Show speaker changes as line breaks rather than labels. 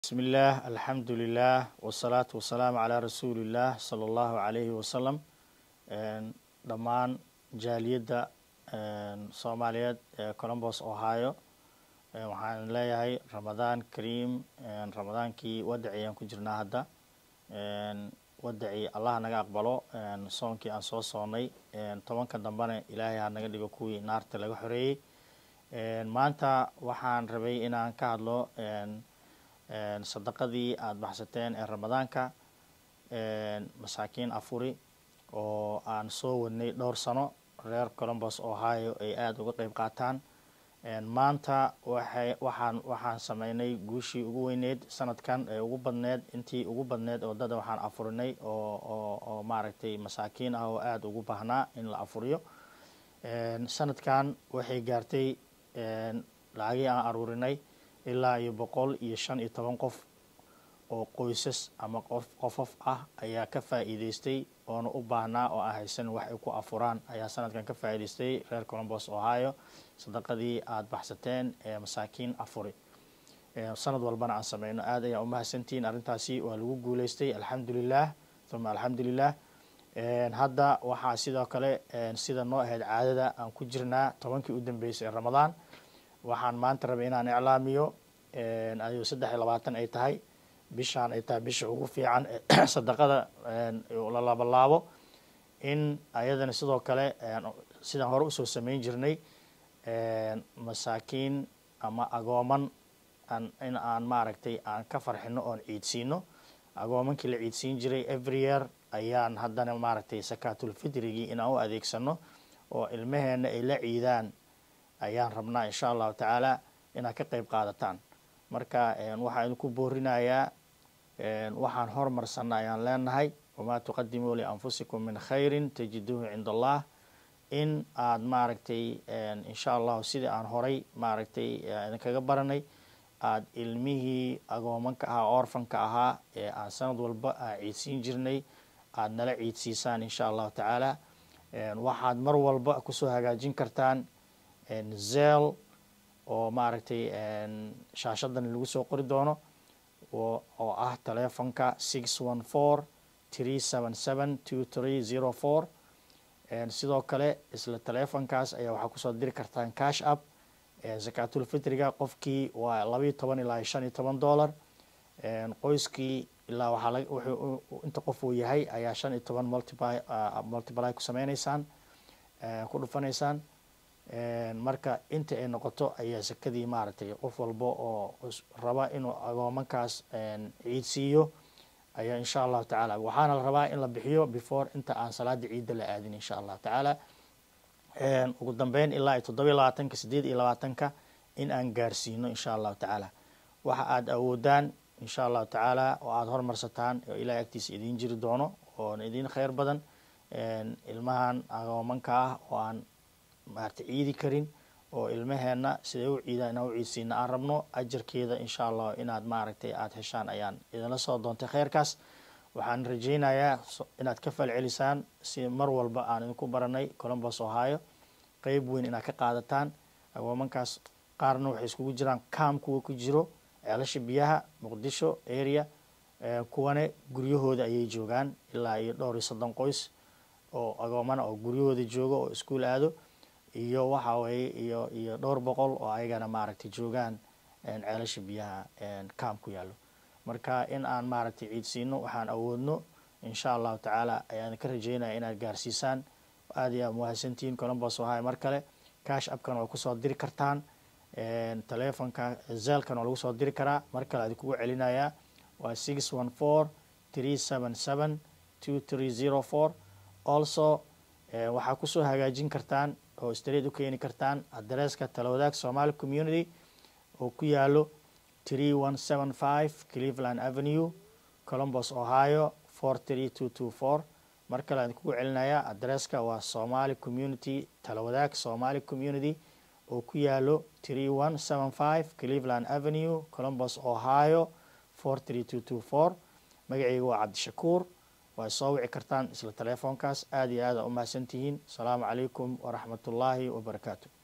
bismi illaah alxamdu lilah wasalaatu wasalaamu calaa rasuuliillah sala allahu calayhi wasalam dhammaan jaaliyadda soomaaliyeed ee colombos ohio waxaan leeyahay ramadaan kariim ramadaankii wadaci ayaan ku jirnaa hadda wadaci allah naga aqbalo soonkii aan soo soonnay tobanka dambena ilaahay ha naga dhigo kuwii naarta laga xoreeyey maanta waxaan rabay inaan ka hadlo sadaqadii aada baxsateen ee ramadaanka masaakiin afuri oo aan soo wadnay dhowr sano reer colombos ohio ay aada uga qeyb qaataan maanta waxay waxaan waxaan sameynay guushii ugu weyneyd sanadkan ee ugu badneed intii ugu badneed oo dada waxaan afurinay oo oo oo maaragtay masaakiin ah oo aada ugu baahnaa in la afuriyo sanadkan waxay gaartay lacagii aan aruurinay ilaa iyo boqol iyo shan iyo toban qof oo qoysas ama qof qofof ah ayaa ka faa'iideystay oona u baahnaa oo aan haysan wax ay ku afuraan ayaa sanadkan ka faa'iideystay reer colombos ohio sadaqadii aada baxsateen ee masaakiin afuri sanad walbana aan sameyno aada ayaa umahadsantihiin arrintaasi waa lagu guuleystay alxamdulilah uma alxamdulilah hadda waxaa sidoo kale sida noo ahayd caadada aan ku jirnaa tobankii u dambeysay ee ramadaan waxaan maanta rabay inaan iclaamiyo ayuu saddex iyo labaatan ay tahay bishaan ay tahay bisha ugu fiican sadaqada la labalaabo in ayadana sidoo kale sidaan hore usoo sameyn jirnay masaakiin ama agooman in aan maaragtay aan ka farxino oon ciidsiino agoomankii la ciidsiin jiray every year ayaan haddana maaragtay sakaatulfitrigii inaan u adeegsano oo ilmaheena ay la ciidaan ayaan rabnaa insha allahu tacaala inaad ka qeyb qaadataan marka waxaan idinku boorinayaa waxaan hormarsanna ayaan leenahay wamaa tuqadimuu lianfusikum min khayrin tajiduuhu cinda allah in aada maaragtay insha allahu sidii aan horay maaragtay idinkaga baranay aada ilmihii agoomanka ahaa orfanka ahaa ee aan sanad walba aan ciidsiin jirnay aada nala ciidsiisaan insha allahu tacaala waxaad mar walba kusoo hagaajin kartaan zel oo maaragtay shaashadan lagu soo qori doono oo ah telefonka six one four three seven seven two three zero four sidoo kale isla telefonkaas ayaa waxaa kusoo diri kartaan cash up zakatul fitriga qofkii waa labayo toban ilaa shan iyo toban dollar qoyskii ilaa waxaa laga wuxuu inta qof uu yahay ayaa shan iyo toban multiply multiply ku sameyneysaan ku dhufanaysaan marka inta ay noqoto ayaa sakadii maaragtay qof walba oo raba inuu agoomankaas ciidsiiyo ayaa insha allahu tacaala waxaana la rabaa in la bixiyo before inta aan salaada ciidda la aadin insha allahu tacaala ugu dambeyn ilaa iyo toddoba iyo labaatanka sideed iyo labaatanka in aan gaarsiino insha allahu tacaala waxa aada awoodaan insha allahu tacaala oo aada hormarsataan oo ilahay agtiisa idiin jiri doono oona idiin kheyr badan ilmahan agoomanka ah oo aan maarata ciidi karin oo ilmaheena siday u ciidaan inaan u ciidsiina aan rabno ajarkeeda insha allah inaad maaragtay aada heshaan ayaan idinla soo doontay kheyrkaas waxaan rajeynayaa inaad ka falcelisaan si mar walba aan idinku baranay colombos ohio qeyb weyn inaad ka qaadataan agoomankaas qaarna waxay iskugu jiraan cam kuwa ku jiro ceelasha biyaha muqdisho area kuwane guryahooda ayay joogaan ilaa iyo dhowr iyo soddon qoys oo agoomana oo guryahooda jooga oo iskuol aado iyo waxa weeye iyo iyo dhowr boqol oo ayagana maaragtay joogaan ceelasha biyaha cam ku yaallo marka in aan maaragtay ciidsiino waxaan awoodno insha allahu tacaala ayaan ka rajeynaya inaad gaarsiisaan aada iyo aad muhadsantihiin colombos ohio mar kale cash upkan waa kusoo diri kartaan telefonka zelkan waa lagu soo diri karaa mar kale aad kugu celinayaa waa six one four three seven seven two three zero four also waxaa kusoo hagaajin kartaan oo street u keeni kartaan adresska talawadaag somali community oo ku yaalo three one seven five cleveland avenue colombos ohio four three two two four mar kale aan kugu celinayaa adresska waa somali community talawadaag somali community oo ku yaalo three one seven five cleveland avenue colombos ohio four three two two four magaceyga waa cabdishakuur waa soo wici kartaan isla telefoonkaas aada iyo aada umahadsantihiin asalaamu calaykum waraxmat ullaahi wabarakaatu